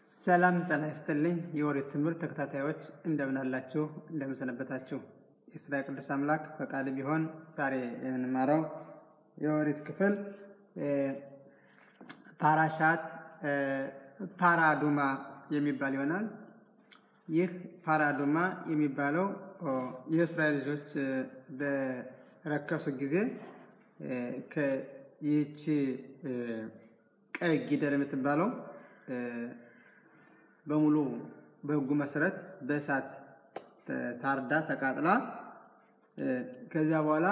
ሰላም ጤና ይስጥልኝ። የኦሪት ትምህርት ተከታታዮች እንደምን አላችሁ? እንደምን ሰነበታችሁ? የእስራኤል ቅዱስ አምላክ ፈቃድ ቢሆን ዛሬ የምንማረው የኦሪት ክፍል ፓራሻት ፓራዱማ የሚባል ይሆናል። ይህ ፓራዱማ የሚባለው የእስራኤል ልጆች በረከሱ ጊዜ ይህቺ ቀይ ጊደር የምትባለው በሙሉ በሕጉ መሰረት በእሳት ታርዳ ተቃጥላ ከዚያ በኋላ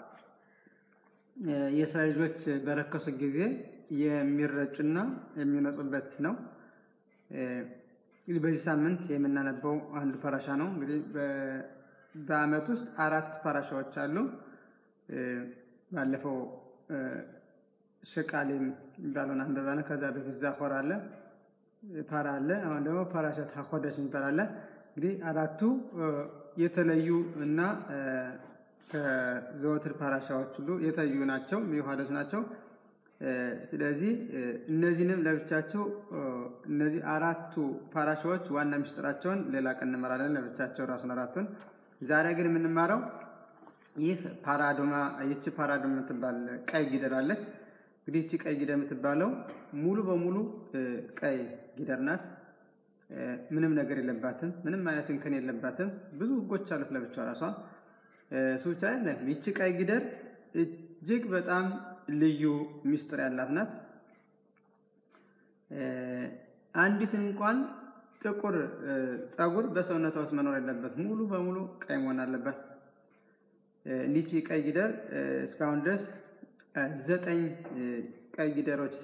የእስራኤል ልጆች በረከሱ ጊዜ የሚረጩና የሚነጹበት ነው። እንግዲህ በዚህ ሳምንት የምናነበው አንዱ ፓራሻ ነው። እንግዲህ በዓመት ውስጥ አራት ፓራሻዎች አሉ። ባለፈው ሸቃሊም የሚባለውን አንበባነ ከዛ በፊት ዛኮር አለ ፓራ አለ። አሁን ደግሞ ፓራሻት ሀኮደሽ የሚባል አለ። እንግዲህ አራቱ የተለዩ እና ከዘወትር ፓራሻዎች ሁሉ የተለዩ ናቸው፣ የሚዋሃደቱ ናቸው። ስለዚህ እነዚህንም ለብቻቸው እነዚህ አራቱ ፓራሻዎች ዋና ሚስጥራቸውን ሌላ ቀን እንመራለን፣ ለብቻቸው ራሱን አራቱን። ዛሬ ግን የምንማረው ይህ ፓራዶማ ይቺ ፓራዶማ የምትባል ቀይ ጊደር አለች። እንግዲህ ይቺ ቀይ ጊደር የምትባለው ሙሉ በሙሉ ቀይ ጊደር ናት። ምንም ነገር የለባትም። ምንም አይነት እንከን የለባትም። ብዙ ሕጎች አሉት ለብቻው ራሷ። እሱ ብቻ አይደለም። ይቺ ቀይ ጊደር እጅግ በጣም ልዩ ሚስጥር ያላት ናት። አንዲትን እንኳን ጥቁር ፀጉር በሰውነቷ ውስጥ መኖር የለበት። ሙሉ በሙሉ ቀይ መሆን አለበት። እንዲቺ ቀይ ጊደር እስካሁን ድረስ ዘጠኝ ቀይ ጊደሮች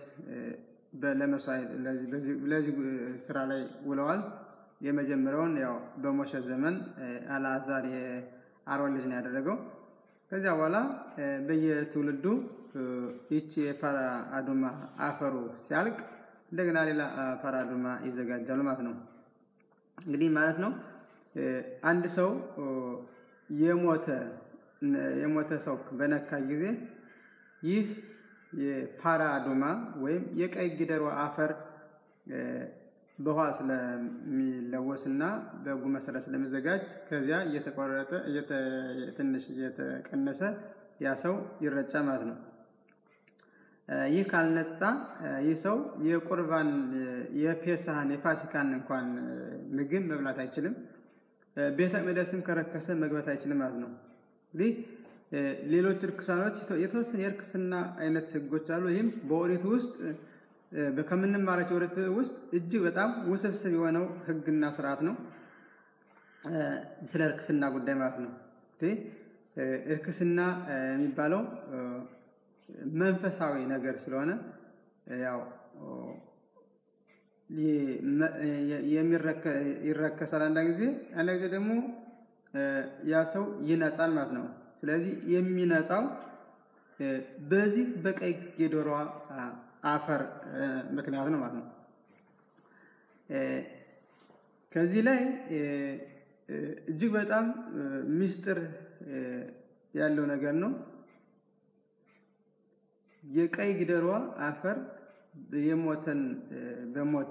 ለዚህ ስራ ላይ ውለዋል። የመጀመሪያውን ያው በሞሸ ዘመን አልዓዛር የአሮን ልጅ ነው ያደረገው። ከዚያ በኋላ በየትውልዱ ይቺ የፓራ አዱማ አፈሩ ሲያልቅ እንደገና ሌላ ፓራ አዱማ ይዘጋጃሉ ማለት ነው። እንግዲህ ማለት ነው አንድ ሰው የሞተ የሞተ ሰው በነካ ጊዜ ይህ የፓራ አዱማ ወይም የቀይ ጊደሯ አፈር በውሃ ስለሚለወስና በሕጉ መሰረት ስለሚዘጋጅ ከዚያ እየተቆረጠ ትንሽ እየተቀነሰ ያ ሰው ይረጫ ማለት ነው። ይህ ካልነጻ ይህ ሰው የቁርባን የፔሳህን የፋሲካን እንኳን ምግብ መብላት አይችልም። ቤተ መቅደስም ከረከሰ መግባት አይችልም ማለት ነው። እንግዲህ ሌሎች እርክሳኖች የተወሰነ የእርክስና አይነት ህጎች አሉ። ይህም በኦሪት ውስጥ ከምንማራቸው ኦሪት ውስጥ እጅግ በጣም ውስብስብ የሆነው ህግና ስርዓት ነው። ስለ እርክስና ጉዳይ ማለት ነው። እርክስና የሚባለው መንፈሳዊ ነገር ስለሆነ ያው ይረከሳል አንዳንድ ጊዜ፣ አንዳንድ ጊዜ ደግሞ ያ ሰው ይነጻል ማለት ነው። ስለዚህ የሚነጻው በዚህ በቀይ ጊደሯ አፈር ምክንያት ነው ማለት ነው። ከዚህ ላይ እጅግ በጣም ምስጢር ያለው ነገር ነው። የቀይ ጊደሯ አፈር የሞተን በሞት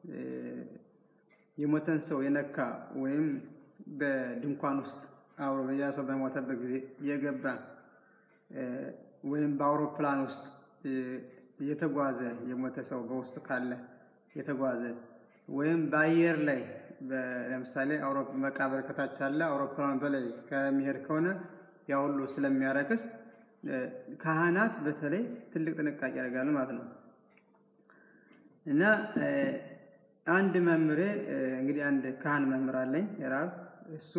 የሞተን ሰው የነካ ወይም በድንኳን ውስጥ አብሮ ያ ሰው በሞተበት ጊዜ የገባ ወይም በአውሮፕላን ውስጥ የተጓዘ የሞተ ሰው በውስጡ ካለ የተጓዘ ወይም በአየር ላይ ለምሳሌ መቃብር ከታች አለ አውሮፕላን በላይ ከሚሄድ ከሆነ ያ ሁሉ ስለሚያረክስ ካህናት በተለይ ትልቅ ጥንቃቄ ያደርጋሉ ማለት ነው። እና አንድ መምህሬ እንግዲህ አንድ ካህን መምህር አለኝ የራብ እሱ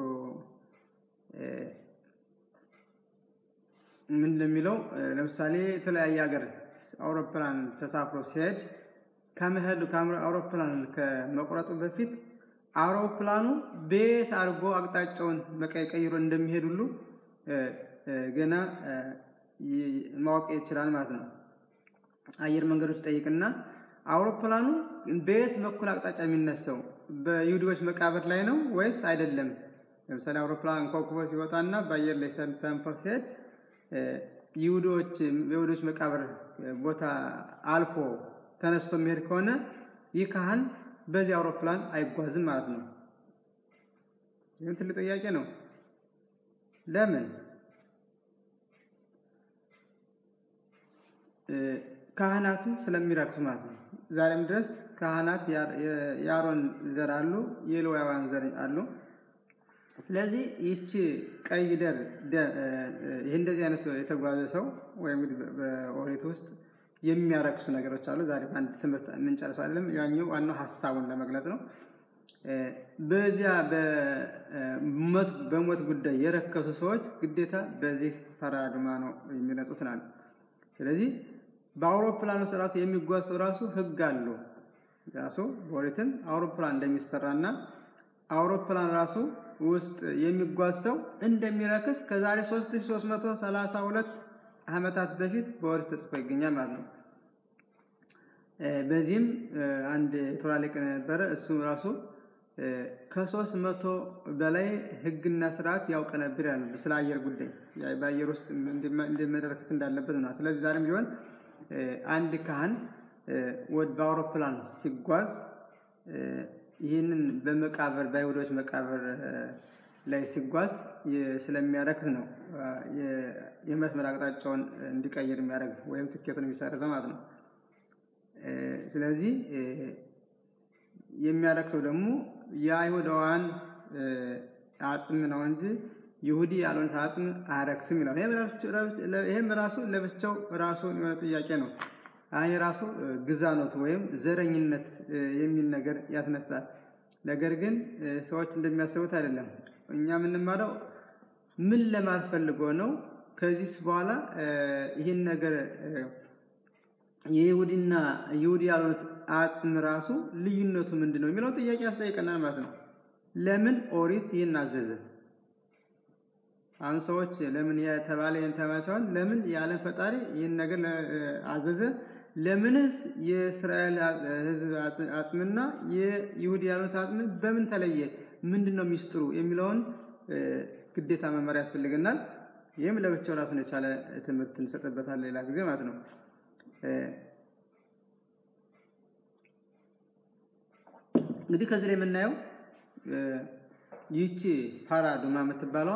ምን እንደሚለው ለምሳሌ የተለያየ ሀገር አውሮፕላን ተሳፍሮ ሲሄድ ከመሄዱ አውሮፕላን ከመቁረጡ በፊት አውሮፕላኑ ቤት አድርጎ አቅጣጫውን በቀይ ቀይሮ እንደሚሄድ ሁሉ ገና ማወቅ ይችላል ማለት ነው። አየር መንገዶች ጠይቅና አውሮፕላኑ በየት በኩል አቅጣጫ የሚነሳው በይሁዲዎች መቃብር ላይ ነው ወይስ አይደለም? ለምሳሌ አውሮፕላን ኮክቦ ሲወጣና በአየር ላይ ሰንፎ ሲሄድ ይሁዶች የይሁዶች መቃብር ቦታ አልፎ ተነስቶ የሚሄድ ከሆነ ይህ ካህን በዚህ አውሮፕላን አይጓዝም ማለት ነው። ይህም ትልቅ ጥያቄ ነው። ለምን? ካህናቱ ስለሚረክሱ ማለት ነው። ዛሬም ድረስ ካህናት የአሮን ዘር አሉ፣ የሌዋውያን ዘር አሉ። ስለዚህ ይቺ ቀይ ደር ይህ እንደዚህ አይነት የተጓዘ ሰው ወይም እንግዲህ በኦሪት ውስጥ የሚያረክሱ ነገሮች አሉ። ዛሬ በአንድ ትምህርት የምንጨርሰው አይደለም። ያኛው ዋናው ሀሳቡን ለመግለጽ ነው። በዚያ በሞት ጉዳይ የረከሱ ሰዎች ግዴታ በዚህ ፓራዱማ ነው የሚነጹት ናል። ስለዚህ በአውሮፕላን ውስጥ ራሱ የሚጓዝ ሰው ራሱ ህግ አለው። ራሱ በኦሪትም አውሮፕላን እንደሚሰራና አውሮፕላን ራሱ ውስጥ የሚጓዝ ሰው እንደሚረክስ ከዛሬ 3332 ዓመታት በፊት በኦሪት ተጽፎ ይገኛል ማለት ነው። በዚህም አንድ የቶራ ሊቅ ነበረ። እሱም ራሱ ከሶስት መቶ በላይ ህግና ስርዓት ያውቅ ነበር ያሉ ስለ አየር ጉዳይ በአየር ውስጥ እንደመረከስ እንዳለበት ነው። ስለዚህ ዛሬም ቢሆን አንድ ካህን በአውሮፕላን ሲጓዝ ይህንን በመቃብር በአይሁዶች መቃብር ላይ ሲጓዝ ስለሚያረክስ ነው የመስመር አቅጣጫውን እንዲቀይር የሚያደርግ ወይም ትኬቱን የሚሰርዘው ማለት ነው። ስለዚህ የሚያረክሰው ደግሞ የአይሁዳውያን አጽም ነው እንጂ ይሁዲ ያልሆነ አጽም አያረክስም ይላል። ይህም ራሱ ለብቻው ራሱን የሆነ ጥያቄ ነው። ይህ ራሱ ግዛኖት ወይም ዘረኝነት የሚል ነገር ያስነሳል። ነገር ግን ሰዎች እንደሚያስቡት አይደለም። እኛ የምንማረው ምን ለማለት ፈልጎ ነው? ከዚህስ በኋላ ይህን ነገር የይሁዲና ይሁዲ ያልሆኑት አጽም ራሱ ልዩነቱ ምንድን ነው የሚለው ጥያቄ ያስጠይቀናል ማለት ነው። ለምን ኦሪት ይህን አዘዘ? አሁን ሰዎች ለምን የተባለ ይህን ተባለ ሳይሆን ለምን የዓለም ፈጣሪ ይህን ነገር አዘዘ? ለምንስ የእስራኤል ሕዝብ አጽምና የይሁዲ ያሉት አጽም በምን ተለየ? ምንድን ነው ሚስጥሩ የሚለውን ግዴታ መመሪያ ያስፈልገናል። ይህም ለብቻው ራሱን የቻለ ትምህርት እንሰጥበታል ሌላ ጊዜ ማለት ነው። እንግዲህ ከዚህ ላይ የምናየው ይህቺ ፓራዱማ የምትባለው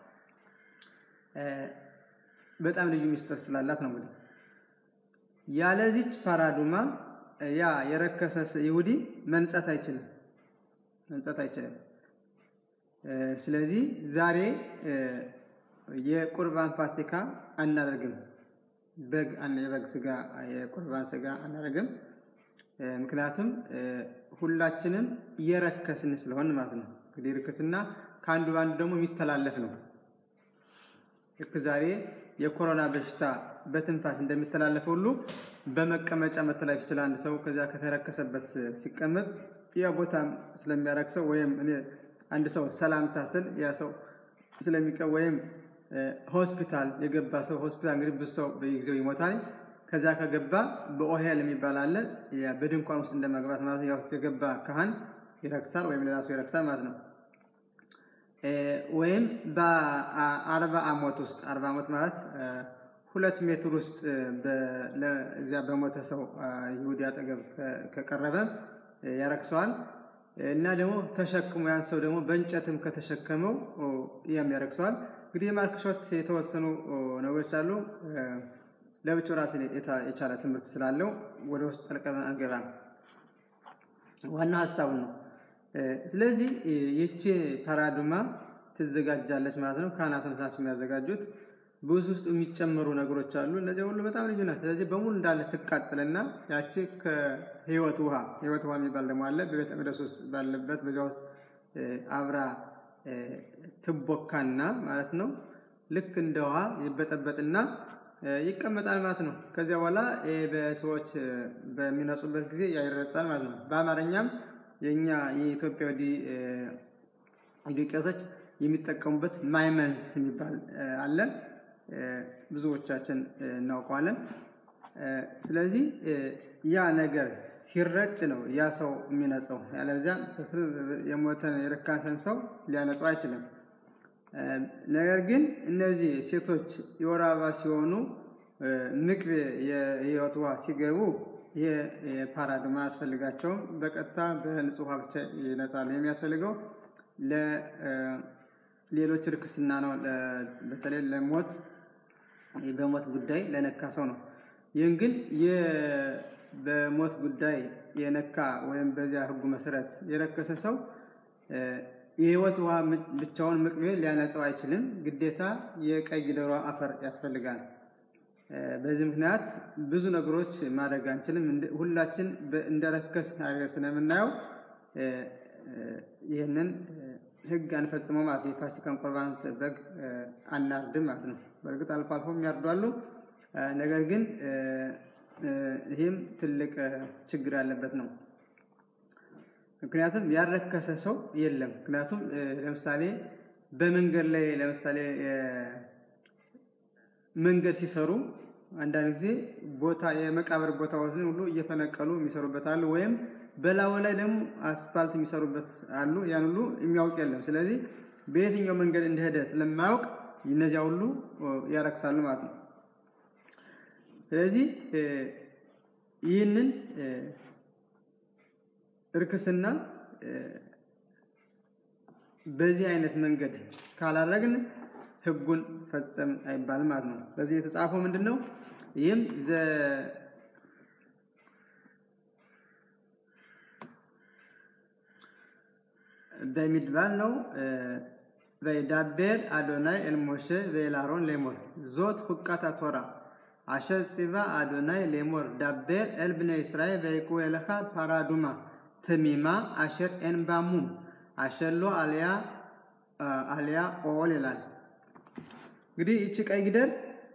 በጣም ልዩ ሚስጥር ስላላት ነው። እንግዲህ ያለዚች ፓራዱማ ያ የረከሰ ይሁዲ መንጻት አይችልም መንጻት አይችልም። ስለዚህ ዛሬ የቁርባን ፋሲካ አናደርግም። በግ የበግ ስጋ የቁርባን ስጋ አናደርግም። ምክንያቱም ሁላችንም የረከስን ስለሆን ማለት ነው። እንግዲህ ርክስና ከአንዱ በአንዱ ደግሞ የሚተላለፍ ነው። ልክ ዛሬ የኮሮና በሽታ በትንፋሽ እንደሚተላለፍ ሁሉ በመቀመጫ መተላለፍ ይችላል። አንድ ሰው ከዚያ ከተረከሰበት ሲቀመጥ ያ ቦታም ስለሚያረክሰው ወይም አንድ ሰው ሰላምታ ስል ያ ሰው ስለሚቀ ወይም ሆስፒታል የገባ ሰው ሆስፒታል እንግዲህ ብዙ ሰው በጊዜው ይሞታል። ከዛ ከገባ በኦሄል የሚባል አለ። በድንኳን ውስጥ እንደመግባት ማለት ያ ውስጥ የገባ ካህን ይረክሳል ወይም ሌላ ሰው ይረክሳል ማለት ነው። ወይም በአርባ ዓመት ውስጥ አርባ ዓመት ማለት ሁለት ሜትር ውስጥ እዚያ በሞተ ሰው ይሁዲ አጠገብ ከቀረበ ያረክሰዋል። እና ደግሞ ተሸክሞ ያን ሰው ደግሞ በእንጨትም ከተሸከመው ያም ያረክሰዋል። እንግዲህ የማርክሾት የተወሰኑ ነገሮች አሉ። ለብቻው ራስን የቻለ ትምህርት ስላለው ወደ ውስጥ ጠልቀን አንገባም። ዋናው ሀሳቡን ነው። ስለዚህ ይቺ ፓራዱማ ትዘጋጃለች ማለት ነው። ካህናት ናቸው የሚያዘጋጁት። ብዙ ውስጥ የሚጨመሩ ነገሮች አሉ። እነዚህ ሁሉ በጣም ልዩ ናት። ስለዚህ በሙሉ እንዳለ ትቃጠልና ያቺ ከህይወት ውሃ ህይወት ውሃ የሚባል ደግሞ አለ በቤተ መቅደስ ውስጥ ባለበት በዚያ ውስጥ አብራ ትቦካና ማለት ነው። ልክ እንደ ውሃ ይበጠበጥና ይቀመጣል ማለት ነው። ከዚያ በኋላ በሰዎች በሚነጹበት ጊዜ ያይረጻል ማለት ነው። በአማርኛም የእኛ የኢትዮጵያ ወዲ ቄሶች የሚጠቀሙበት ማይመንስ የሚባል አለ። ብዙዎቻችን እናውቀዋለን። ስለዚህ ያ ነገር ሲረጭ ነው ያ ሰው የሚነጸው። ያለበዚያ የሞተን የረካሰን ሰው ሊያነጸው አይችልም። ነገር ግን እነዚህ ሴቶች የወር አበባ ሲሆኑ ምቅቤ የህይወት ውሃ ሲገቡ ይሄ የፓራድማ አያስፈልጋቸውም። በቀጥታ በንጹህ ውሃ ብቻ ይነጻሉ። የሚያስፈልገው ለሌሎች ርክስና ነው። በተለይ ለሞት በሞት ጉዳይ ለነካ ሰው ነው። ይህን ግን በሞት ጉዳይ የነካ ወይም በዚያ ሕጉ መሰረት የረከሰ ሰው የህይወት ውሃ ብቻውን ምቅቤ ሊያነጻው አይችልም። ግዴታ የቀይ ጊደሯ አፈር ያስፈልጋል። በዚህ ምክንያት ብዙ ነገሮች ማድረግ አንችልም። ሁላችን እንደረከስ አድርገን ስለምናየው ይህንን ህግ አንፈጽመው ማለት ነው። የፋሲካን ቁርባን በግ አናርድም ማለት ነው። በእርግጥ አልፎ አልፎ የሚያርዷሉ። ነገር ግን ይህም ትልቅ ችግር ያለበት ነው። ምክንያቱም ያረከሰ ሰው የለም። ምክንያቱም ለምሳሌ በመንገድ ላይ ለምሳሌ መንገድ ሲሰሩ አንዳንድ ጊዜ ቦታ የመቃብር ቦታዎችን ሁሉ እየፈነቀሉ የሚሰሩበት አሉ። ወይም በላዩ ላይ ደግሞ አስፋልት የሚሰሩበት አሉ። ያን ሁሉ የሚያውቅ የለም። ስለዚህ በየትኛው መንገድ እንደሄደ ስለማያውቅ እነዚያ ሁሉ ያረክሳሉ ማለት ነው። ስለዚህ ይህንን እርክስና በዚህ አይነት መንገድ ካላረግን ህጉን ፈጸም አይባልም ማለት ነው። ስለዚህ የተጻፈው ምንድን ነው? ይህም በሚድባል ነው። ወይዳቤር አዶናይ ኤልሞሼ ወኤልአሮን ሌሞር ዞት ሁቃታ ቶራ አሸር ፂባ አዶናይ ሌሞር ዳቤር ኤል ብነ እስራኤል ወይቁ ኤለኻ ፓራዱማ ትሚማ አሸር ኤንባሙም አሸሎ አልያ አልያ ኦል ይላል። እንግዲህ ይቺ ቀይ ጊደር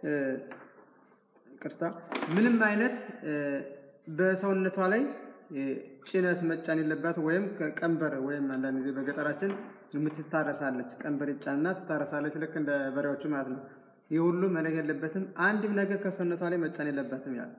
ቅርታ ምንም አይነት በሰውነቷ ላይ ጭነት መጫን የለባት ወይም ቀንበር ወይም አንዳንድ ጊዜ በገጠራችን የምትታረሳለች ቀንበር ይጫንና ትታረሳለች፣ ልክ እንደ በሬዎቹ ማለት ነው። ይህ ሁሉ መነግ የለበትም። አንድም ነገር ከሰውነቷ ላይ መጫን የለባትም ያለ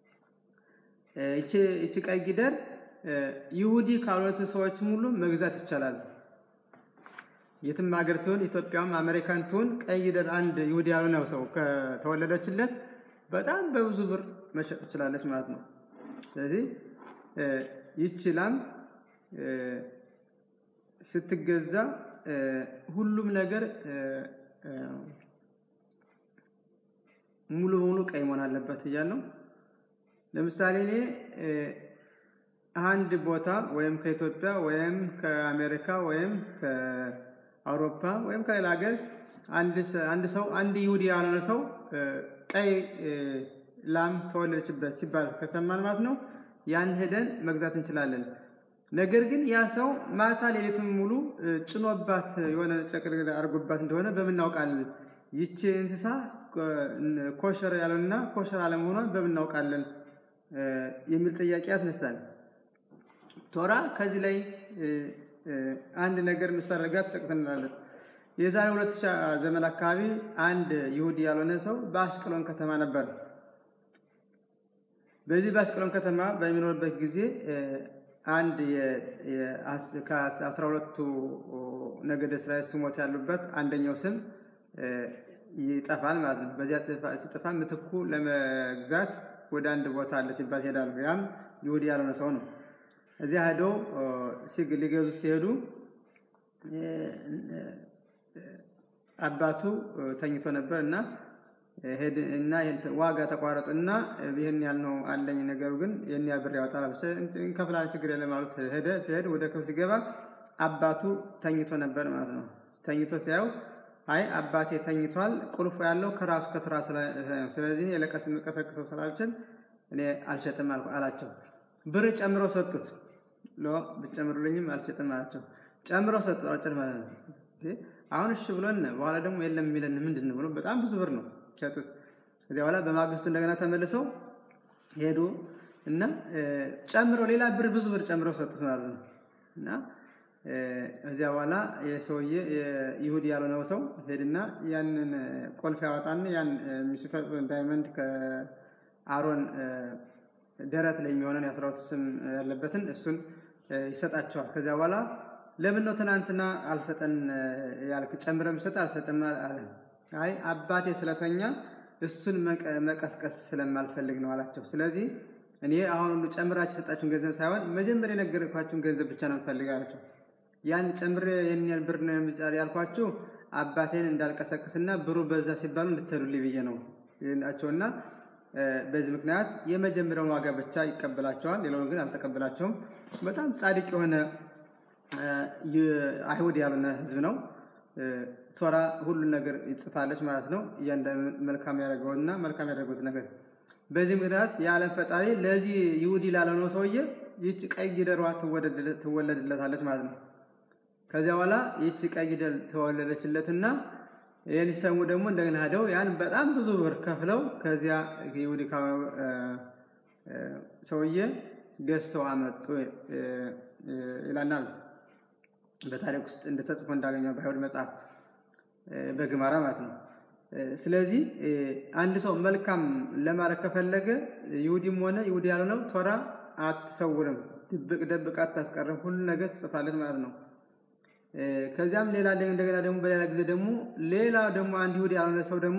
ይቺ ቀይ ጊደር ይሁዲ ካልሆኑት ሰዎች ሙሉ መግዛት ይቻላል። የትም ሀገር ትሁን ኢትዮጵያም አሜሪካን ትሁን ቀይ ጊደር አንድ ይሁዲ ያልሆነ ሰው ከተወለደችለት በጣም በብዙ ብር መሸጥ ትችላለች ማለት ነው። ስለዚህ ይቺ ላም ስትገዛ ሁሉም ነገር ሙሉ በሙሉ ቀይ መሆን አለበት እያልነው ለምሳሌ እኔ አንድ ቦታ ወይም ከኢትዮጵያ ወይም ከአሜሪካ ወይም ከአውሮፓ ወይም ከሌላ ሀገር አንድ ሰው አንድ ይሁዲ ያልሆነ ሰው ቀይ ላም ተወለደችበት ሲባል ከሰማን ማለት ነው ያን ሄደን መግዛት እንችላለን። ነገር ግን ያ ሰው ማታ ሌሊቱን ሙሉ ጭኖባት የሆነ ጨቅልቅ አድርጎባት እንደሆነ በምናውቃለን? ይቺ እንስሳ ኮሸር ያለውና ኮሸር አለመሆኗን በምናውቃለን የሚል ጥያቄ ያስነሳል። ቶራ ከዚህ ላይ አንድ ነገር ምሳሌ ጋር ትጠቅሰናለች። የዛሬ ሁለት ሺህ ዘመን አካባቢ አንድ ይሁዲ ያልሆነ ሰው በአሽቀሎን ከተማ ነበር። በዚህ በአሽቀሎን ከተማ በሚኖርበት ጊዜ አንድ ከአስራ ሁለቱ ነገደ እስራኤል ስሞች ያሉበት አንደኛው ስም ይጠፋል ማለት ነው። በዚያ ሲጠፋ ምትኩ ለመግዛት ወደ አንድ ቦታ አለ ሲባል ይሄዳሉ። ያም ይሁዲ ያልሆነ ሰው ነው። እዚያ ሄደው ሊገዙ ሲሄዱ አባቱ ተኝቶ ነበር እና እና ዋጋ ተቋረጡ እና ይህን ያህል ነው አለኝ፣ ነገሩ ግን ይህን ያህል ብር ያወጣል፣ እንከፍላለን፣ ችግር የለም ማለት ሄደ። ሲሄድ ወደ ክፍል ሲገባ አባቱ ተኝቶ ነበር ማለት ነው። ተኝቶ ሲያዩ አይ አባቴ ተኝቷል፣ ቁልፉ ያለው ከራሱ ከትራ ስለዚህ የለቀስ የምቀሰቅሰው ስላልችል እኔ አልሸጥም አላቸው። ብር ጨምረው ሰጡት። ሎ ብጨምሩልኝም አልሸጥም አላቸው። ጨምረው ሰጡት። አጭር ማለት ነው። አሁን እሺ ብሎን በኋላ ደግሞ የለም የሚለን ምንድን ነው ብሎ በጣም ብዙ ብር ነው ሸጡት። ከዚያ በኋላ በማግስቱ እንደገና ተመልሰው ሄዱ እና ጨምረው ሌላ ብር ብዙ ብር ጨምረው ሰጡት ማለት ነው እና እዚያ በኋላ የሰውዬ ይሁዲ ያልሆነው ሰው ሄድና ያንን ቆልፍ ያወጣና ያን የሚፈጥ ዳይመንድ ከአሮን ደረት ላይ የሚሆነን የአስራሁለት ስም ያለበትን እሱን ይሰጣቸዋል። ከዚያ በኋላ ለምን ነው ትናንትና አልሰጠን ያልክ ጨምረ ምሰጥ አልሰጠም አለ። አይ አባቴ ስለተኛ እሱን መቀስቀስ ስለማልፈልግ ነው አላቸው። ስለዚህ እኔ አሁን ሁሉ ጨምራችሁ የሰጣችሁን ገንዘብ ሳይሆን መጀመሪያ የነገርኳችሁን ገንዘብ ብቻ ነው የምፈልጋችሁ። ያን ጨምሬ ይህን ያህል ብር ነው የምጫር ያልኳችሁ አባቴን እንዳልቀሰቅስና ብሩ በዛ ሲባሉ እንድትሄዱልኝ ብዬ ነው ናቸውና በዚህ ምክንያት የመጀመሪያውን ዋጋ ብቻ ይቀበላቸዋል። ሌላውን ግን አልተቀበላቸውም። በጣም ጻድቅ የሆነ አይሁድ ያልሆነ ህዝብ ነው። ቶራ ሁሉን ነገር ይጽፋለች ማለት ነው። እያንዳንዱ መልካም ያደረገውና መልካም ያደረጉት ነገር በዚህ ምክንያት የዓለም ፈጣሪ ለዚህ ይሁዲ ላለነው ሰውዬ ይህች ቀይ ጊደሯ ትወለድለታለች ማለት ነው። ከዚያ በኋላ ይህች ቀይ ጊደር ተወለደችለትና ይህን ሲሰሙ ደግሞ እንደገና ሄደው ያን በጣም ብዙ ብር ከፍለው ከዚያ ይሁዲ ሰውዬ ገዝተው አመጡ ይላናል። በታሪክ ውስጥ እንደተጽፎ እንዳገኘው በአይሁድ መጽሐፍ በግማራ ማለት ነው። ስለዚህ አንድ ሰው መልካም ለማድረግ ከፈለገ ይሁዲም ሆነ ይሁዲ ያልሆነው ቶራ አትሰውርም፣ ድብቅ ደብቅ አታስቀርም፣ ሁሉ ነገር ትጽፋለች ማለት ነው። ከዚያም ሌላ እንደገና ደግሞ በሌላ ጊዜ ደግሞ ሌላ ደግሞ አንድ ይሁዲ ያልሆነ ሰው ደግሞ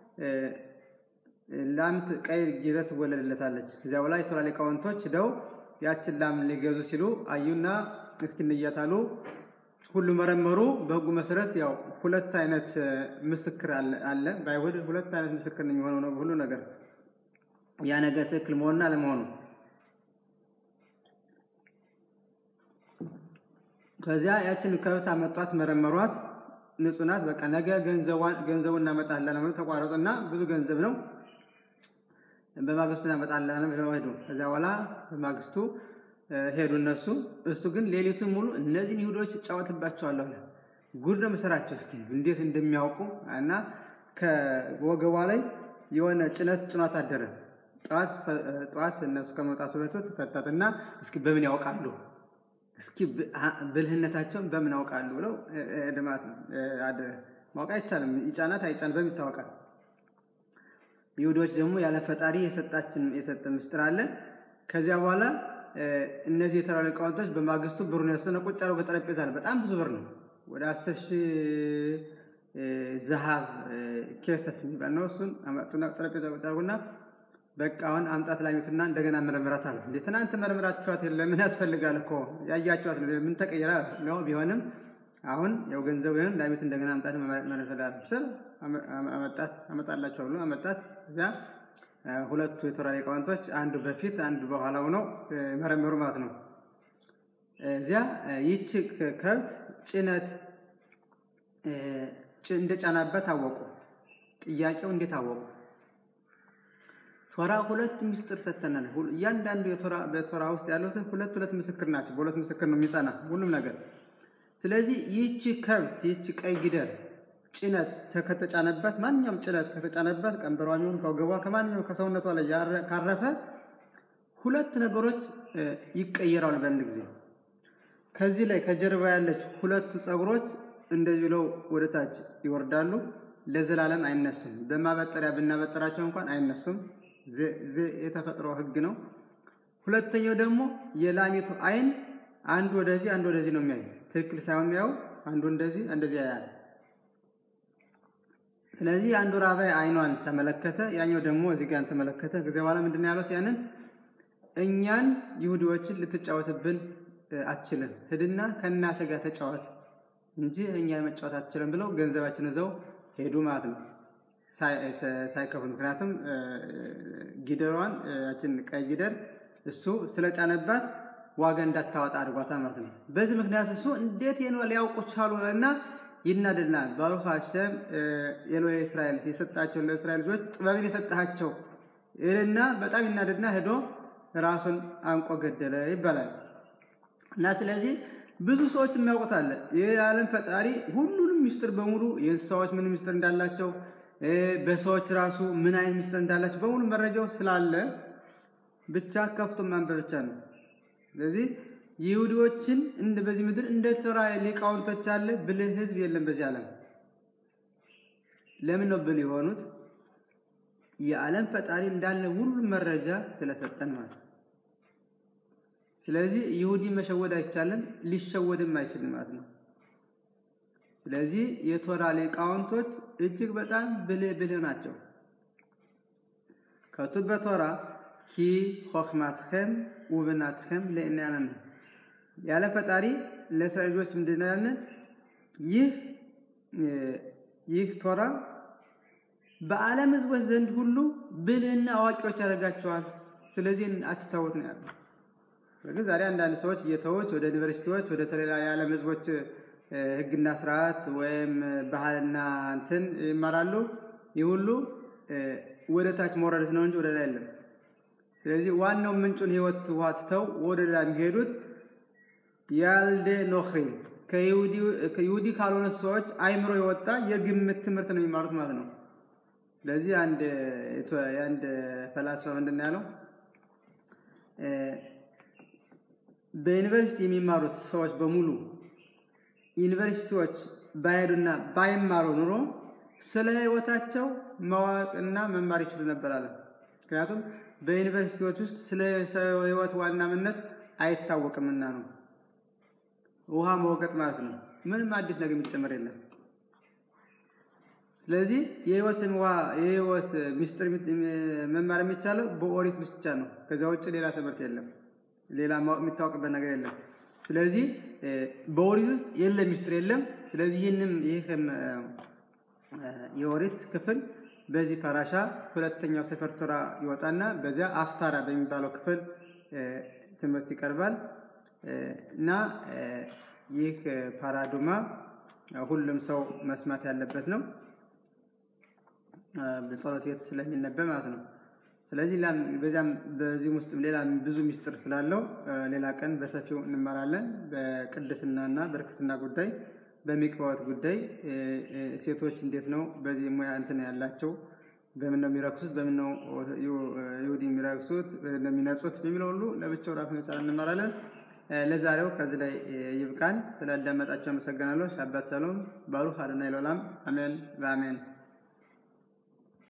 ላም ቀይ ጊደር ትወለድለታለች። ከዚያ በኋላ የቶራ ሊቃውንቶች ሂደው ያችን ላም ሊገዙ ሲሉ አዩና እስኪ እንያታሉ። ሁሉ መረመሩ። በሕጉ መሰረት ያው ሁለት አይነት ምስክር አለ። በአይሁድ ሁለት አይነት ምስክር ነው የሚሆነው ነው ሁሉ ነገር ያ ነገር ትክክል መሆንና አለመሆኑ። ከዚያ ያችን ከብት አመጧት፣ መረመሯት፣ ንጹህ ናት። በቃ ነገ ገንዘቡን እናመጣለን ብለው ተቋረጡና ብዙ ገንዘብ ነው በማግስቱ እናመጣለን ብለው ሄዱ። ከዚያ በኋላ በማግስቱ ሄዱ እነሱ። እሱ ግን ሌሊቱን ሙሉ እነዚህን ይሁዶች እጫወትባቸዋለሁ አለ። ጉድ ነው የምሰራቸው እስኪ እንዴት እንደሚያውቁ እና ከወገቧ ላይ የሆነ ጭነት ጭኗት አደረ። ጠዋት እነሱ ከመውጣቱ በፊት ፈታትና እስኪ በምን ያውቃሉ እስኪ ብልህነታቸውን በምን ያውቃሉ ብለው ድማት አደረ። ማወቅ አይቻልም። ይጫናት አይጫን በምን ይታወቃል? ይሁዶች ደግሞ ያለ ፈጣሪ የሰጣችን የሰጠ ምስጢር አለ። ከዚያ በኋላ እነዚህ የተራ ሊቃውንቶች በማግስቱ ብሩን ያስተነ ቁጭ አድርገው በጠረጴዛ ላይ በጣም ብዙ ብር ነው። ወደ አስር ሺህ ዘሃብ ኬሰፍ የሚባል ነው። እሱን አመጡና ጠረጴዛ ቁጭ አድርጉና በቃ አሁን አምጣት ላሚቱና እንደገና መረምራት አሉ። እንዴ ትናንት መረምራችኋት የለ ምን ያስፈልጋል እኮ ያያችኋት ምን ተቀየራ ነው። ቢሆንም አሁን ያው ገንዘቡ ይሁን ላሚቱ እንደገና አምጣት መረምራት ስል አመጣት አመጣላችሁ ብሎ አመጣት እዚያ ሁለቱ የቶራ ሊቃውንቶች አንዱ በፊት አንዱ በኋላ ሆነው መረመሩ ማለት ነው። እዚያ ይህች ከብት ጭነት እንደጫናበት አወቁ። ጥያቄው እንዴት አወቁ? ቶራ ሁለት ምስጢር ሰጥተናል። እያንዳንዱ በቶራ ውስጥ ያሉት ሁለት ሁለት ምስክር ናቸው። በሁለት ምስክር ነው የሚጸና ሁሉም ነገር። ስለዚህ ይህች ከብት ይህች ቀይ ጊደር ጭነት ከተጫነበት ማንኛውም ጭነት ከተጫነበት ቀንበሯ የሚሆን ከወገቧ ከማንኛውም ከሰውነቷ ላይ ካረፈ ሁለት ነገሮች ይቀየራሉ በአንድ ጊዜ። ከዚህ ላይ ከጀርባ ያለች ሁለቱ ፀጉሮች እንደዚህ ብለው ወደ ታች ይወርዳሉ። ለዘላለም አይነሱም። በማበጠሪያ ብናበጠራቸው እንኳን አይነሱም። የተፈጥሮ ሕግ ነው። ሁለተኛው ደግሞ የላሚቱ አይን አንዱ ወደዚህ አንዱ ወደዚህ ነው የሚያዩ። ትክክል ሳይሆን የሚያዩ አንዱ እንደዚህ እንደዚህ ያያል። ስለዚህ አንዱ ራባይ አይኗን ተመለከተ፣ ያኛው ደግሞ እዚህ ጋር ተመለከተ። ከዚያ በኋላ ምንድን ነው ያሉት? ያንን እኛን ይሁዲዎችን ልትጫወትብን አትችልም፣ ሂድና ከእናተ ጋር ተጫወት እንጂ እኛ መጫወት አትችልም ብለው ገንዘባችን ይዘው ሄዱ ማለት ነው ሳይከፍሉ። ምክንያቱም ጊደሯን ያችን ቀይ ጊደር እሱ ስለጫነባት ዋጋ እንዳታወጣ አድርጓታል ማለት ነው። በዚህ ምክንያት እሱ እንዴት ነው ሊያውቁ ቻሉ እና ይናደድናል። ባሩክ ሀሸም ኤሎሄ እስራኤል የሰጣቸው ለእስራኤል ልጆች ጥበብን የሰጣቸው ይልና በጣም ይናደድና ሄዶ ራሱን አንቆ ገደለ ይባላል። እና ስለዚህ ብዙ ሰዎች የሚያውቁት አለ። የዓለም ፈጣሪ ሁሉንም ሚስጥር በሙሉ የእንስሳዎች ምን ሚስጥር እንዳላቸው፣ በሰዎች ራሱ ምን አይነት ሚስጥር እንዳላቸው በሙሉ መረጃው ስላለ ብቻ ከፍቶ ማንበብ ብቻ ነው። ስለዚህ ይሁዲዎችን እንደ በዚህ ምድር እንደ ቶራ ሊቃውንቶች ያለ ብልህ ሕዝብ የለም በዚህ ዓለም። ለምን ነው ብልህ የሆኑት? የዓለም ፈጣሪ እንዳለ ሁሉም መረጃ ስለሰጠን ማለት ነው። ስለዚህ ይሁዲ መሸወድ አይቻልም፣ ሊሸወድም አይችልም ማለት ነው። ስለዚህ የቶራ ሊቃውንቶች እጅግ በጣም ብልህ ብልህ ናቸው። ከቱ በቶራ ኪ ሆክማትኸም ውብናትኸም ለእናያነን ያለ ፈጣሪ ለእስራኤል ልጆች ምንድን ነው ያልን? ይህ ይህ ቶራ በዓለም ሕዝቦች ዘንድ ሁሉ ብልህና አዋቂዎች ያደርጋቸዋል። ስለዚህ አትታወት ነው ያለው። ግን ዛሬ አንዳንድ ሰዎች እየተዉት ወደ ዩኒቨርሲቲዎች ወደ ተለያዩ የዓለም ሕዝቦች ሕግና ስርዓት ወይም ባህልና እንትን ይማራሉ። ይህ ሁሉ ወደ ታች መውረደት ነው እንጂ ወደ ላይ የለም። ስለዚህ ዋናው ምንጩን ህይወት ውሃ ትተው ወደ ላይ የሚሄዱት ያልደ ኖክሪም ከይሁዲ ካልሆነ ሰዎች አይምሮ የወጣ የግምት ትምህርት ነው የሚማሩት ማለት ነው። ስለዚህ አንድ የአንድ ፈላስፋ ምንድን ነው ያለው? በዩኒቨርሲቲ የሚማሩት ሰዎች በሙሉ ዩኒቨርሲቲዎች ባይሄዱና ባይማሩ ኑሮ ስለ ህይወታቸው ማወቅና መማር ይችሉ ነበር አለ። ምክንያቱም በዩኒቨርሲቲዎች ውስጥ ስለ ሰው ህይወት ዋና ምነት አይታወቅምና ነው። ውሃ መወቀጥ ማለት ነው። ምንም አዲስ ነገር የሚጨመር የለም። ስለዚህ የህይወትን ውሃ የህይወት ምስጢር መማር የሚቻለው በኦሪት ብቻ ነው። ከዚያ ውጭ ሌላ ትምህርት የለም። ሌላ የሚታወቅበት ነገር የለም። ስለዚህ በኦሪት ውስጥ የለም ምስጢር የለም። ስለዚህ ይህንም ይህም የኦሪት ክፍል በዚህ ፓራሻ ሁለተኛው ሰፈር ቶራ ይወጣና በዚያ አፍታራ በሚባለው ክፍል ትምህርት ይቀርባል እና ይህ ፓራዱማ ሁሉም ሰው መስማት ያለበት ነው። በጸሎት ቤት ስለሚነበብ ማለት ነው። ስለዚህ በዚያም በዚህም ውስጥም ሌላ ብዙ ሚስጥር ስላለው ሌላ ቀን በሰፊው እንመራለን። በቅድስናና በርክስና ጉዳይ፣ በሚቅባወት ጉዳይ ሴቶች እንዴት ነው በዚህ ሙያ እንትን ያላቸው በምን ነው የሚረክሱት፣ በምን ነው ይሁዲ የሚረክሱት፣ በምን ነው የሚነጹት በሚለው ሁሉ ለብቻው ራፍ መቻ እንመራለን። ለዛሬው ከዚህ ላይ ይብቃን። ስላዳመጣቸው አመሰግናለሁ። ሻባት ሰሎም ባሩክ አድናይ ሎላም አሜን በአሜን